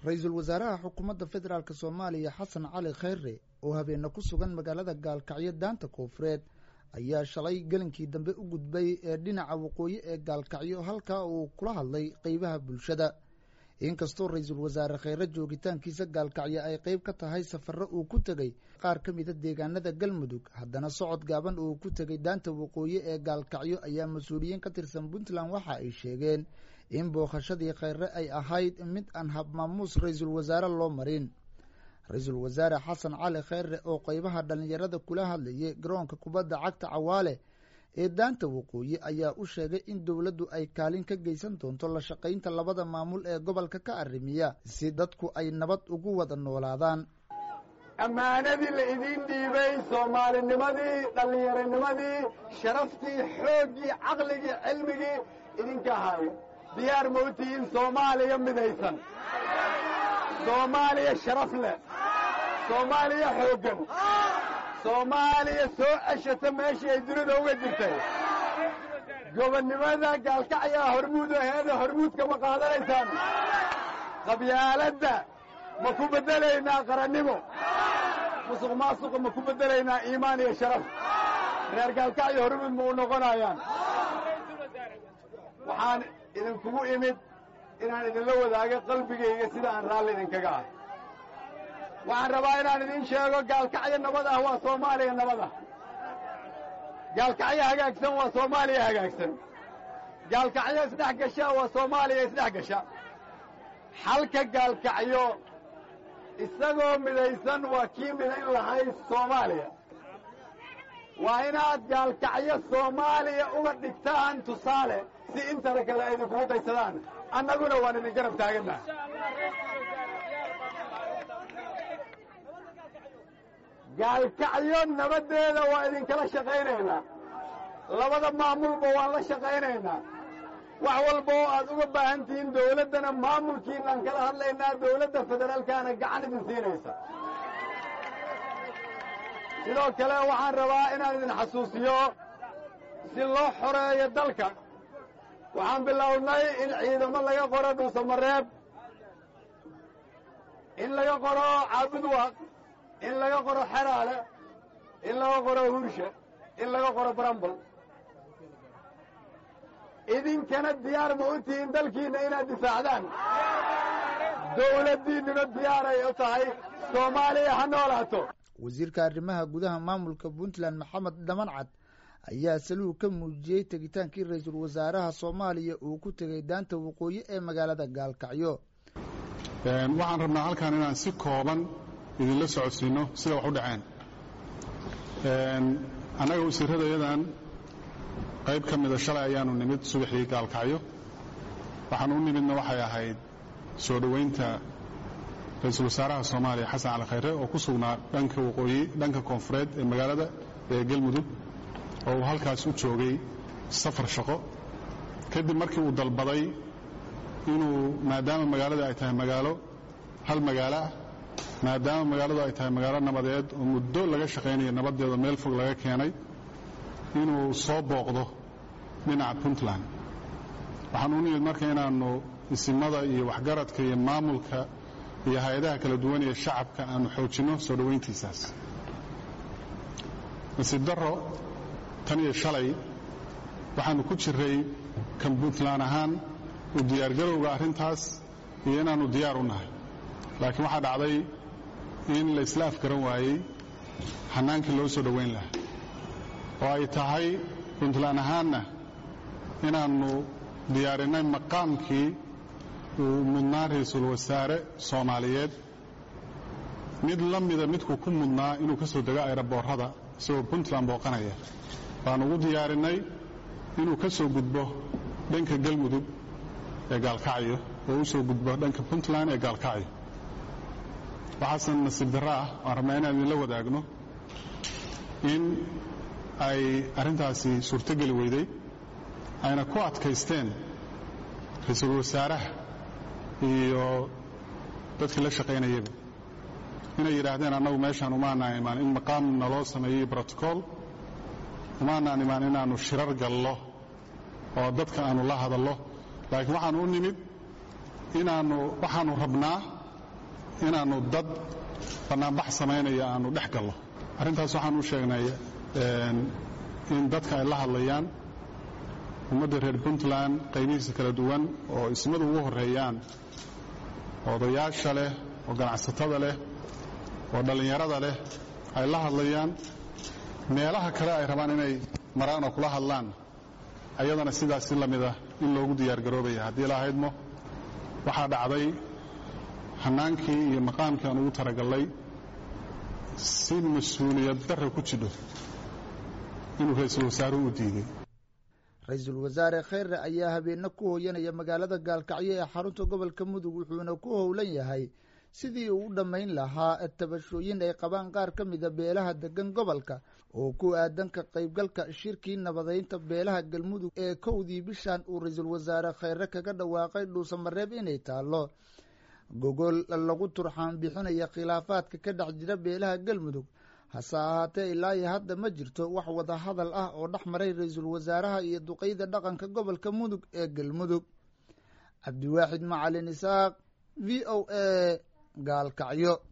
ra-iisul wasaaraha xukuumadda federaalk soomaaliya xasan cali khayre oo habeenne ku sugan magaalada gaalkacyo daanta koofureed ayaa shalay gelinkii dambe u gudbay ee dhinaca waqooyi ee gaalkacyo halkaa uu kula hadlay qeybaha bulshada inkastoo ra-iisul wasaare kheyre joogitaankiisa gaalkacyo ay qeyb ka tahay safarro uu ku tegey qaar ka mida deegaanada galmudug haddana socod gaaban uu ku tegey daanta waqooyi ee gaalkacyo ayaa mas-uuliyiin ka tirsan puntland waxa ay sheegeen in bookhashadii kheyre ay ahayd mid aan habmaamuus ra-iisul wasaare loo marin ra-iisul wasaare xasan cali kheyre oo qeybaha dhallinyarada kula hadlayay garoonka kubadda cagta cawaale ee daanta waqooyi ayaa u sheegay in dowladdu ay kaalin ka geysan doonto la shaqaynta labada maamul ee gobolka ka arrimiya si dadku ay nabad ugu wada noolaadaan ammaanadii la idiin dhiibay soomaalinimadii dhallinyaronimadii sharaftii xooggii caqligii cilmigii idinka ahayo diyaar ma u tihiin soomaaliya midaysan soomaaliya sharaf leh soomaaliya xooggan soomaaliya soo ceshata meeshii ay dunida uga jirtay gobonnimada gaalkacyaa hormuud aheeda hormuudka ma qaadanaysaan qabyaaladda ma ku beddelaynaa qarannimo musuq maasuqa ma ku beddelaynaa iimaan iyo sharaf reer gaalkacyo hormuud ma u noqonayaan waxaan idinkugu imid inaan idinla wadaago qalbigayga sida aan raalli idinkaga ah waxaan rabaa inaan idiin sheego gaalkacyo nabad ah waa soomaaliya nabad ah gaalkacyo hagaagsan waa soomaaliya hagaagsan gaalkacyo isdhex gasha waa soomaaliya isdhex gasha xalka gaalkacyo isagoo midaysan waa kii midayn lahayd soomaaliya waa inaad gaalkacyo soomaaliya uga dhigtaan tusaale si intana kale ay idinkugu daysadaan annaguna waan idin garab taaganna gaalkacyo nabaddeeda waa idinkala shaqaynaynaa labada maamulba waan la shaqaynaynaa wax walba oo aad uga baahan tihiin dawladdana maamulkiinaan kala hadlaynaa dawladda federaalkaana gacan idin siinaysa sidoo kale waxaan rabaa inaan idin xasuusiyo si loo xoreeyo dalka waxaan bilownay in ciidamo laga qoro dhuusamareeb in laga qoro caabudwaaq in laga qoro xeraale in laga qoro hurshe in laga qoro barambal idinkana diyaar ma u tihiin dalkiinna inaad difaacdaan dawladdiinnuna diyaaray u tahay soomaaliya ha noolaato wasiirka arrimaha gudaha maamulka puntland maxamed dhamancad ayaa saluug ka muujiyey tegitaankii ra-iisul wasaaraha soomaaliya uu ku tegey daanta waqooyi ee magaalada gaalkacyo waxaan rabnaa halkan inaan si kooban idinla socodsiinno sida wax u dhaceen annaga wasiirradayadan qayb ka mida shalay ayaanu nimid subaxii gaalkacyo waxaan u nimidna waxay ahayd soo dhowaynta ra-iisul wasaaraha soomaaliya xasan cali khayre oo ku sugnaa dhanka waqooyi dhanka koonfureed ee magaalada ee galmudug oo uu halkaas u joogay safar shaqo kadib markii uu dalbaday inuu maadaama magaalada ay tahay magaalo hal magaalo ah maadaama magaaladu ay tahay magaalo nabadeed oo muddo laga shaqaynayo nabaddeeda meel fog laga keenay inuu soo booqdo dhinaca puntland waxaan u nimid marka inaannu isimada iyo waxgaradka iyo maamulka iyo hay-adaha kala duwan ee shacabka aanu xoojinno soo dhowayntiisaas nasiib darro tan iyo shalay waxaannu ku jiray kan puntland ahaan u diyaargarowga arrintaas iyo inaannu diyaar u nahay laakiin waxaa dhacday in la isla afgaran waayey xannaankii loo soo dhowayn lahaa oo ay tahay puntland ahaanna inaannu diyaarinnay maqaamkii uu mudnaa ra-iisul wasaare soomaaliyeed mid la mida midkuu ku mudnaa inuu ka soo dego ayraboorrada isagoo puntland booqanaya baanu ugu diyaarinnay inuu ka soo gudbo dhanka galmudug ee gaalkacyo oo u soo gudbo dhanka puntland ee gaalkacyo waxaase nasiib darro ah waan rabnaa inaan idinla wadaagno in ay arrintaasi suurtogeli weyday ayna ku adkaysteen ra-iisul wasaaraha iyo dadkii la shaqaynayaba inay yidhaahdeen annagu meeshaan umaanaan imaan in maqaam naloo sameeyey brotocool umaanaan imaan inaannu shirar gallo oo dadka aanu la hadallo laakiin waxaannu u nimid inaannu waxaannu rabnaa inaannu dad bannaanbax samaynaya aannu dhex gallo arrintaas waxaan u sheegnay in dadka ay la hadlayaan ummadda reer puntland qaybihiisa kala duwan oo ismadu ugu horreeyaan odayaasha leh oo ganacsatada leh oo dhallinyarada leh ay la hadlayaan meelaha kale ay rabaan inay maraan oo kula hadlaan ayadana sidaasi la mid ah in loogu diyaargaroobaya haddii la ahaydmo waxaa dhacday hannaankii iyo maqaamkii aan ugu talagallay si mas-uuliyad darra ku jidho inuu ra-iisul wasaaruhu u diiday ra-iisul wasaare kheyre ayaa habeenno ku hooyanaya magaalada gaalkacyo ee xarunta gobolka mudug wuxuuna ku howlan yahay sidii uu u dhammayn lahaa tabashooyin ay qabaan qaar ka mida beelaha degan gobolka oo ku aadan ka qaybgalka shirkii nabadaynta beelaha galmudug ee kowdii bishan uu ra-iisul wasaare kheyre kaga dhawaaqay dhuusamareeb inay taallo gogol lagu turxaan bixinaya khilaafaadka ka dhex jira beelaha galmudug hase ahaatee ilaa iyo hadda ma jirto wax wada hadal ah oo dhex maray ra-iisul wasaaraha iyo duqeyda dhaqanka gobolka mudug ee galmudug cabdiwaaxid macalin isaaq v o a gaalkacyo